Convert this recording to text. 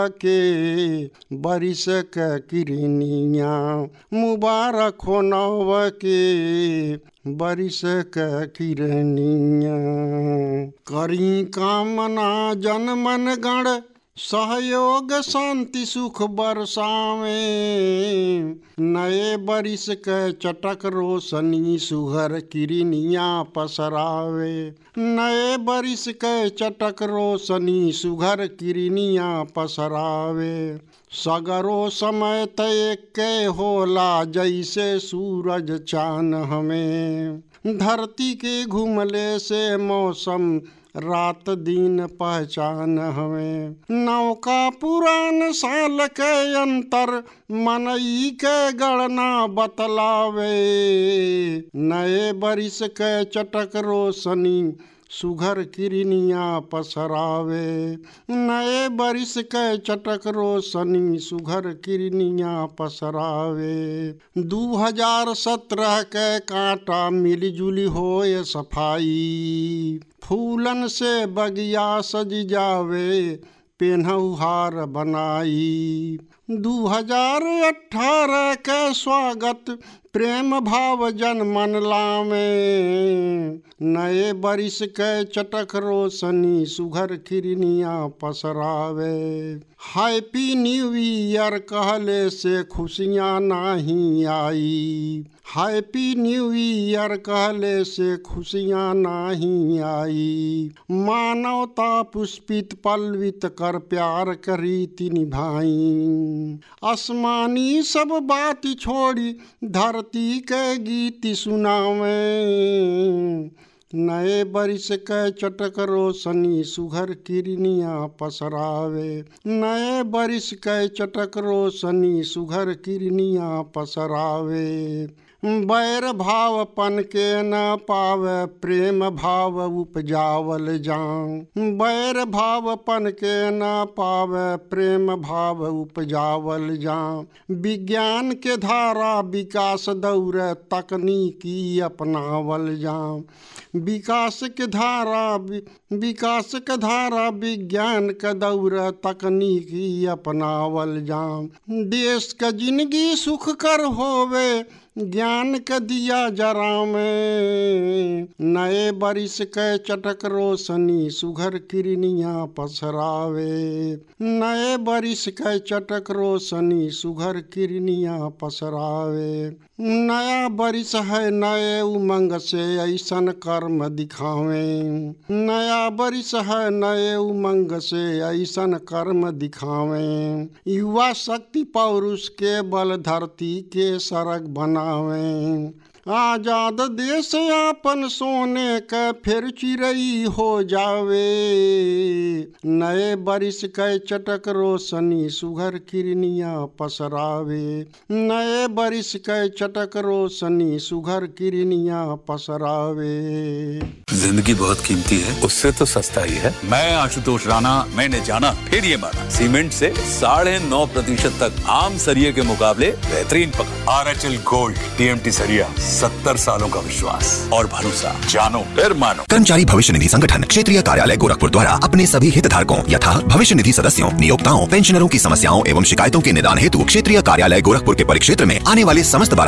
के बरिस क किरनिया मुबारक हो नव के बरिस क किरनिया करी कामना जन मन गण सहयोग शांति सुख बरसावे नए बरिस के चटक रोशनी सुघर किरनिया पसरावे नए बरिस के चटक रोशनी सुघर किरनिया पसरावे सगरो समय तय के होला जैसे सूरज चान हमें धरती के घूमले से मौसम रात दिन पहचान हमें नौका पुरान साल के अंतर मनई के गणना बतलावे नए बरिस के चटक रोशनी सुघर किरनिया पसरावे नए बरिस के चटक रोशनी सुघर किरनिया पसरावे दू हजार सत्रह के कांटा मिलजुली होए सफाई फूलन से बगिया सज जावे पेन्हउहार बनाई दू हजार अठारह के स्वागत प्रेम भाव जन मन लामे नए बरिस के चटक रोशनी सुघर खिरनिया पसरावे हैप्पी न्यू ईयर कहले से खुशियाँ नहीं आई हैप्पी न्यू ईयर कहले से खुशियाँ नहीं आई मानवता पुष्पित पल्वित कर प्यार करीति निभाई आसमानी सब बात छोड़ी धरती के गीत सुनावे नए बरिस के चटक रोशनी सुघर किरनिया पसरावे नए बरिस के चटक रोशनी सुघर किरनिया पसरावे बैर भाव पन के न पावे प्रेम भाव उपजावल जाऊं बैर भाव पन के न पावे प्रेम भाव उपजावल जाऊं विज्ञान के धारा विकास दौर तकनीकी अपनावल जाऊं विकास के धारा विकास के धारा विज्ञान के दौर तकनीकी अपनावल जाऊं देश का जिंदगी सुख कर होवे ज्ञान के दिया जरा में नए बरिस के चटक रोशनी सुघर किरनिया पसरावे नए बरिस के चटक रोशनी सुघर किरनिया पसरावे नया बरिस है नए उमंग से ऐसन कर्म दिखावे नया बरिस है नए उमंग से ऐसन कर्म दिखावे युवा शक्ति पौरुष के बल धरती के सड़क बनावे आजाद देश आपन सोने का फिर चिरई हो जावे नए बरिस के चटक रोशनी सुघर किरनिया पसरावे नए बरिस के चटक रोशनी सुघर किरनिया पसरावे जिंदगी बहुत कीमती है उससे तो सस्ता ही है मैं आशुतोष राणा मैंने जाना फिर ये माना सीमेंट से साढ़े नौ प्रतिशत तक आम सरिये के मुकाबले बेहतरीन पकड़ R H L gold TMT सरिया सत्तर सालों का विश्वास और भरोसा जानो फिर मानो कर्मचारी भविष्य निधि संगठन क्षेत्रीय कार्यालय गोरखपुर द्वारा अपने सभी हितधारकों यथा भविष्य निधि सदस्यों नियोक्ताओं पेंशनरों की समस्याओं एवं शिकायतों के निदान हेतु क्षेत्रीय कार्यालय गोरखपुर के परिक्षेत्र में आने वाले समस्त